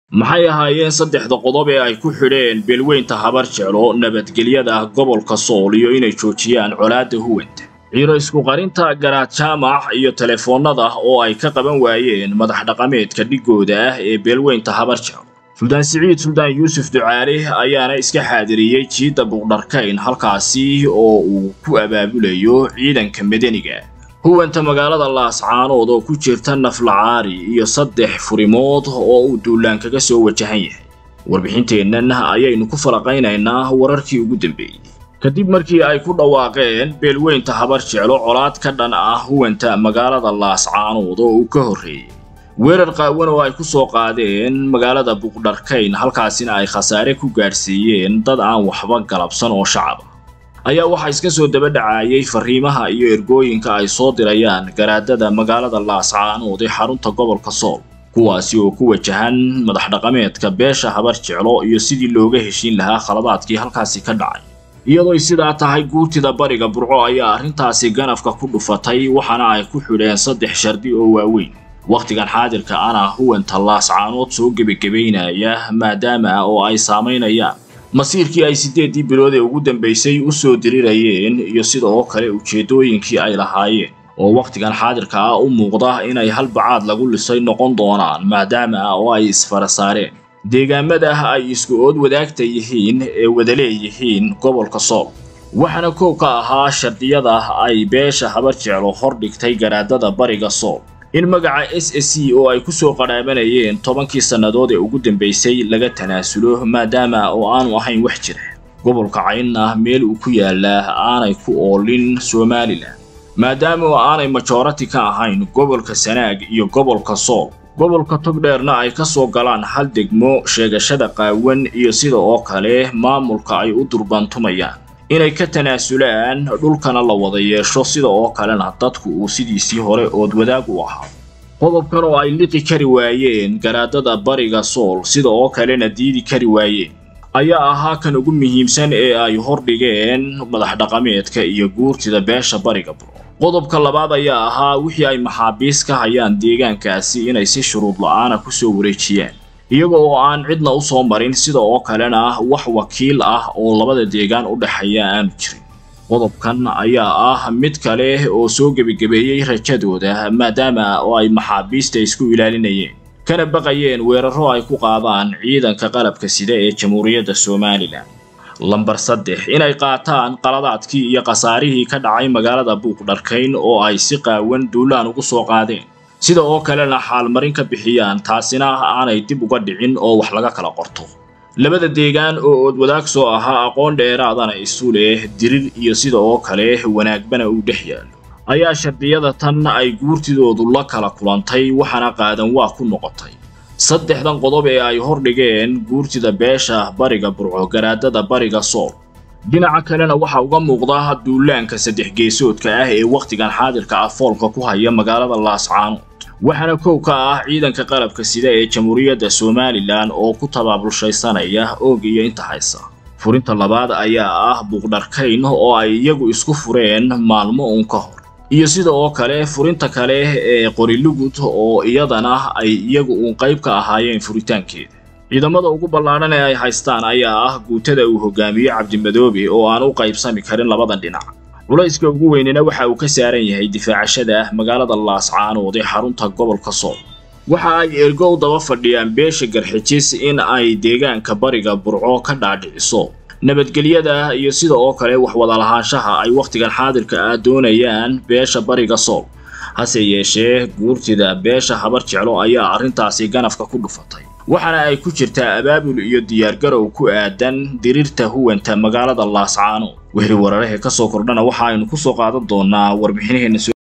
maxay ahaayeen saddexda qodob ee ay ku xidheen beelweynta habar jeclo nabadgelyada gobolka sool iyo inay joojiyaan colaadda huwanta ciiro isku qarinta garaad jaamac iyo telefoonnada oo ay ka qaban waayeen madax dhaqameedka dhigooda ah ee beelweynta habar jeclo suldaan siciid suldaan yuusuf ducaale ayaana iska xaadiriyey jiidda buuqdharkayn halkaasi oo uu ku abaabulayo ciidanka madaniga huwanta magaalada laascaanood oo ku jirta naflacaari iyo saddex furimood oo uu duulaan kaga soo wajahan yahay warbixinteennan ayaynu ku falaqaynaynaa wararkii ugu dambeeyey kadib markii ay ku dhawaaqeen beelweynta habar jeclo colaad ka dhan ah huwanta magaalada laascaanood oo uu ka horreeyey weerar qaawan oo ay ku soo qaadeen magaalada buuqdharkayn halkaasina ay khasaare ku gaadhsiiyeen dad aan waxba galabsan oo shacaba ayaa waxaa iska soo daba dhacayay fariimaha iyo ergooyinka ay soo dirayaan garaadada magaalada laascaanood ee xarunta gobolka sool kuwaasi oo ku wajahan madax dhaqameedka beesha habar jeclo iyo sidii looga heshiin lahaa khaladaadkii halkaasi ka dhacay iyadooy sidaa tahay guurtida bariga burco ayaa arrintaasi ganafka ku dhufatay waxaana ay ku xidheen saddex shardi oo waaweyn wakhtigan xaadirka ana huwanta laascaanood soo gebagebaynaya maadaama oo ay saamaynayaan masiirkii ay siddeeddii bilood ee ugu dambaysay u soo dirirayeen iyo sida oo kale ujeeddooyinkii ay lahaayeen oo wakhtigan xaadirka ah u muuqda inay halbacaad lagu lisay noqon doonaan maadaama oo ay isfara saareen deegaamada ay isku ood wadaagta yihiin ee wada leeyihiin gobolka sool waxaana koow ka ahaa shardiyada ay beesha habar jeclo hor dhigtay garaadada bariga sool in magaca s s c oo ay ku soo qadhaabanayeen tobankii sannadood ee ugu dambaysay laga tanaasulo maadaama oo aanu ahayn wax jira gobolka caynna meel uu ku yaalaa aanay ku oolin somalilan maadaama oo aanay majorati ka ahayn gobolka sanaag iyo gobolka sool gobolka togdheerna ay ka soo galaan hal degmo sheegashada qaawan iyo sida oo kale maamulka ay u durbaantumayaan inay ka tanaasulaan dhulkana la wada yeesho sida oo kalena dadku uu sidiisii hore ood wadaag u ahaa qodobkan oo ay liqi kari waayeen garaadada bariga sool sida oo kalena diidi kari waayeen ayaa ahaa kan ugu muhiimsan ee ay hordhigeen madax dhaqameedka iyo guurtida beesha bariga buro qodobka labaad ayaa ahaa wixii ay maxaabiis ka hayaan deegaankaasi inay si shuruud la-aana ku soo wareejiyaan iyaga oo aan cidna u soo marin sida oo kalena wax wakiil ah oo labada deegaan u dhexeeya aanu jirin qodobkan ayaa ah mid kale oo soo gebagebeeyey rajadooda maadaama oo ay maxaabiista isku ilaalinayeen kana baqayeen weeraro ay ku qaadaan ciidanka qalabka sida ee jamhuuriyadda somalilan lambar saddex inay qaataan qaladaadkii iyo khasaarihii ka dhacay magaalada buuqdharkayn oo ay si qaawan duulaan ugu soo qaadeen sida oo kalena xaalmarin ka bixiyaan taasina aanay dib uga dhicin oo wax laga kala qorto labada deegaan oo ood wadaag soo ahaa aqoon dheeraadana isu leh dirir iyo sida oo kale wanaagbana uu dhex yaallo ayaa shardiyada tan ay guurtidoodu la kala kulantay waxaana qaadan waa ku noqotay saddexdan qodob ee ay hordhigeen guurtida beesha bariga burco garaadada bariga sool dhinaca kalena waxaa uga muuqda duulaanka saddex geesoodka ah ee wakhtigan xaadirka ah foolka ku haya magaalada laascaanood waxaana kow ka ah ciidanka qalabka sida ee jamhuuriyadda somalilan oo ku tabaabulshaysanaya oog iyo inta haysa furinta labaad ayaa ah buuqdharkayn oo ay iyagu isku fureen maalmo uun ka hor iyo sida oo kale furinta kale ee qorilugud oo iyadana ay iyagu uun qayb ka ahaayeen furitaankeeda ciidamada ugu ballaadhan ee ay haystaan ayaa ah guutada uu hogaamiyo cabdimadoobe oo aan u qaybsami karin labadan dhinac culayska ugu weynina waxa uu ka saaran yahay difaacashada magaalada laascaanood ee xarunta gobolka sool waxa ay ergow daba fadhiyaan beesha garxijis in ay deegaanka bariga burco ka dhaadhiciso nabadgelyada iyo sida oo kale wax wadalahaanshaha ay wakhtigan xaadirka ah doonayaan beesha bariga sool hase yeeshee guurtida beesha habar jeclo ayaa arrintaasi ganafka ku dhufatay waxaana ay ku jirtaa abaabul iyo diyaargarow ku aadan dirirta huwanta magaalada laascaanood wehri wararahee ka soo kordhana waxa aynu ku soo qaadan doonaa warbixinaheenna